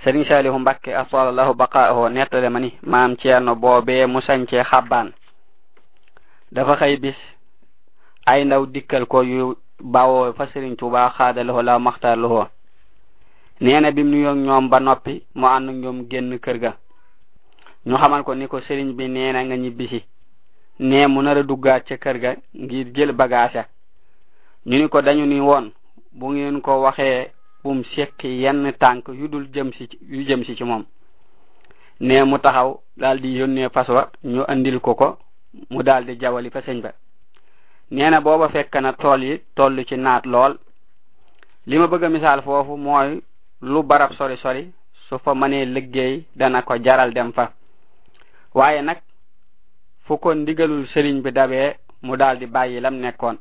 sëriñ salihu mbakke asalallahu baqaahu nettale ma ni maam ceerno boobee mu sañcee xabbaan dafa xëy bis ay ndaw dikkal ko yu bawoo fa sëriñ tuba xaadalahu la maxtaar lahu nee na bim nuyoog ñoom ba noppi mu ànd ñoom génn kër ga ñu xamal ko ni ko sëriñ bi nee na nga ñibbisi nee mu nar a duggaat ca kër ga ngir jël bagage ñu ni ko dañu ni woon bu ngeen ko waxee bum sekki yenn tànk yu dul jëm si yu jëm si ci moom nee mu taxaw daal di yónnee fas wa ñu andil ko ko mu daal di jawali fa sëñ ba nee na booba fekk na tool yi toll ci naat lool li ma bëgg a misaal foofu mooy lu barab sori sori su fa mënee liggéey dana ko jaral dem fa waaye nag fu ko ndigalul sëriñ bi dabee mu daal di bàyyi lam nekkoon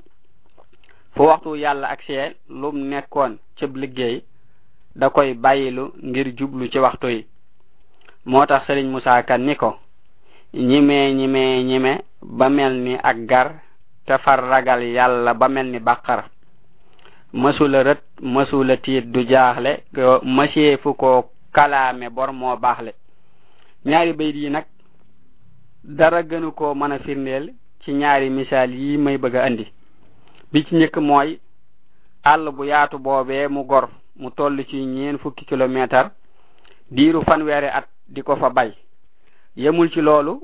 fu waxtu yàlla ak see lum nekkoon cëb liggéey da koy bàyyilu ngir jublu ci waxtu yi moo tax sëriñ Musaa Kan ni ko ñimee ñimee ñime ba mel ni ak gar te far ragal yàlla ba mel ni bàqar mësula rët mësula tiit du jaaxle mësee fu ko kalaame bor moo baaxle ñaari bayit yi nag dara gënu ko mën a firndeel ci ñaari misaal yi may bëgg a andi bi ci njëkk mooy àll bu yaatu boobee mu gor mu toll ci ñeen fukki kilomètre diiru fanweeri at di ko fa bay yemul ci loolu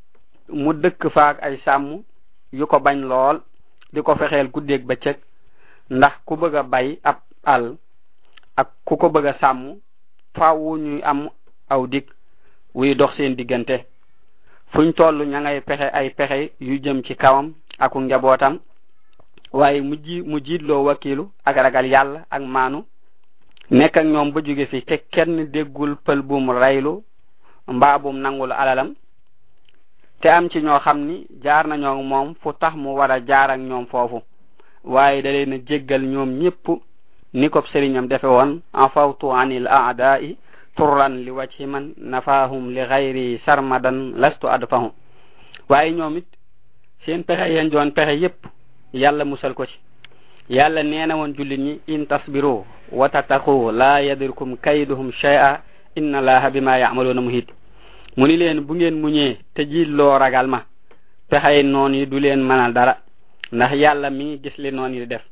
mu dëkk faak ay sàmm yu ko bañ lool di ko fexeel guddeeg bëccëg ndax ku bëgg a bay ab àll ak ku ko bëgg a sàmm faaw ñuy am aw dig wuy dox seen diggante fuñ toll ña ngay pexe ay pexe yu jëm ci kawam aku njabootam waaye mu ji mu jiitloo wakilu ak ragal yàlla ak maanu nekk ak ñoom ba jóge fi te kenn déggul pël bum raylu mbaa bum nangul alalam te am ci ñoo xam ni jaar nañoo moom fu tax mu war a jaar ak ñoom foofu waaye da leen a jéggal ñoom ñépp ni ko sëriñam defe woon afawtu anil aadaa'i turran li wajhi man nafaahum li gayri sarmadan lastu adfahum waaye ñoom it seen pexe yeen doon pexe yépp yàlla musal ko ci yàlla nee na woon jullit ñi in tasbiru wa tattaqu la yadirkum kayduhum shay'a inna allaha bima ya'maluna muhit mu ni leen bu ngeen muñee te jiilloo ragal ma pexey noon yi du leen mënal dara ndax yàlla mi ngi gis li noon yi di def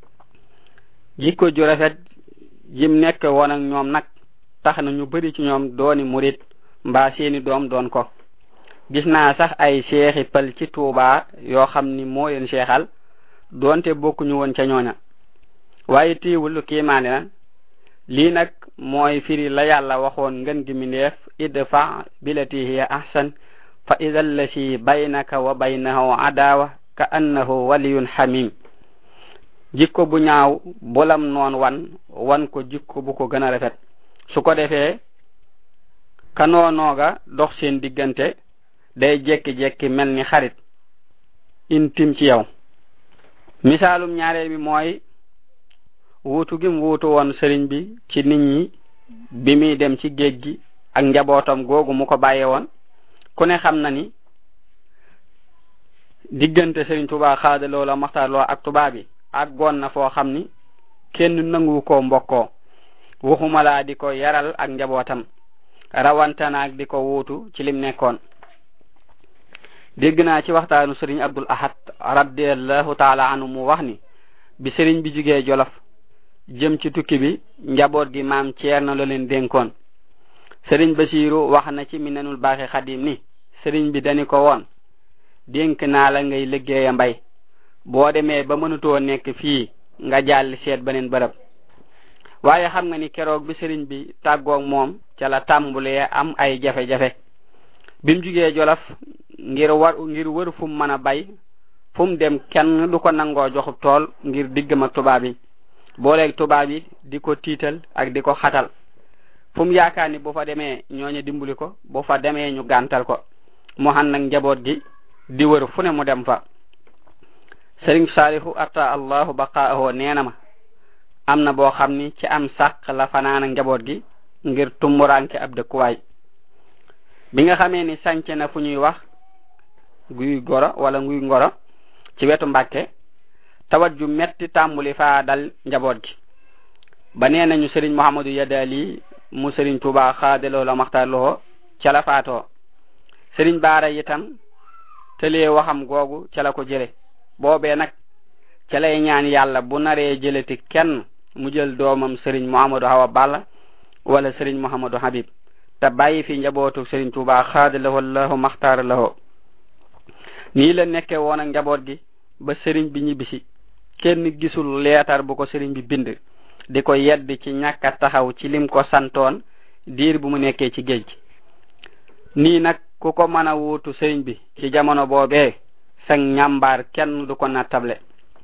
jikko ju rafet jim nekk woon ak ñoom nag tax na ñu bari ci ñoom dooni murit mbaa seeni doom doon ko gis naa sax ay seexi pël ci tuubaa yoo xam ni moo leen seexal doonte bokkuñu woon ca ñooña waaye téewul lu kiimaane na lii nag mooy firi la yàlla waxoon ngën gi mindeef idfa bilati hiya ahsan fa ida allasi baynaka wa baynahu adawa ka annahu waliyun hamim jikko bu ñaaw bolam noon wan wan ko jikko bu ko gën a rafet su ko defee ka noonooga dox seen diggante day jekki-jekki mel ni xarit intim ci yow misaalum ñaareel bi mooy wuutu gim wuutu woon sëriñ bi ci nit ñi bi muy dem ci géej gi ak njabootam googu mu ko bàyyee woon ku ne xam na ni diggante sëriñ Tuubaa xaadaloo la maxtaarloo ak tubaab bi ak goon na foo xam ni kenn nangu ko mbokkoo waxuma laa di ko yaral ak njabootam rawantanaak di ko wuutu ci lim nekkoon dégg naa ci waxtaanu sëriñ Abdul Ahad radiallahu taala anhu mu wax ni bi sëriñ bi jugee Jolof jëm ci tukki bi njaboot gi maam Ceerno la leen dénkoon sëriñ Basiiru wax na ci minanul baaxi xadim ni sëriñ bi dani ko woon dénk naa la ngay liggéeya mbay boo demee ba mënutoo nekk fii nga jàll seet beneen bërëb waaye xam nga ni keroog bi sëriñ bi tàggoog moom ca la tàmbulee am ay jafe-jafe bim jugee Jolof ngir war ngir wër fu mu mën a bay fu mu dem kenn du ko nangoo joxub tool ngir diggam ak tubaab yi booleeg tubaab yi di ko tiital ak di ko xatal fu mu yaakaar ni bu fa demee ñooñu dimbali ko bu fa demee ñu gàntal ko mu xam nag njaboot gi di wër fu ne mu dem fa sëriñ saalihu atta allahu baqaahu nee na ma am na boo xam ni ci am sàq la fanaan ak njaboot gi ngir tumburanke ab dëkkuwaay bi nga xamee ni sànc na fu ñuy wax guy goro wala nguy ngoro ci wetu mbàkke tawat ju metti tàmbuli faa dal njaboot gi ba nee nañu sëriñ Muhammadu Yadali mu sëriñ tuuba xaadaloo la maxtaar loo ca la faatoo sëriñ baara itam tëlee waxam googu ca la ko jële boobee nag ca lay ñaan yàlla bu naree jëleti kenn mu jël doomam sëriñ Muhammadu Hawa Balla wala sëriñ Muhammadu Habib te bàyyi fi njabootu sëriñ Tuuba xaadalawoo lahu maxtaar lahoo nii la nekke woon ak njaboot gi ba sëriñ bi ñibbisi kenn gisul leetar bu ko sëriñ bi bind di ko yedd ci ñàkk a taxaw ci lim ko santoon diir bu mu nekkee ci géej gi nii nag ku ko mën a wuutu sëriñ bi ci jamono boobee sag ñàmbaar kenn du ko nattable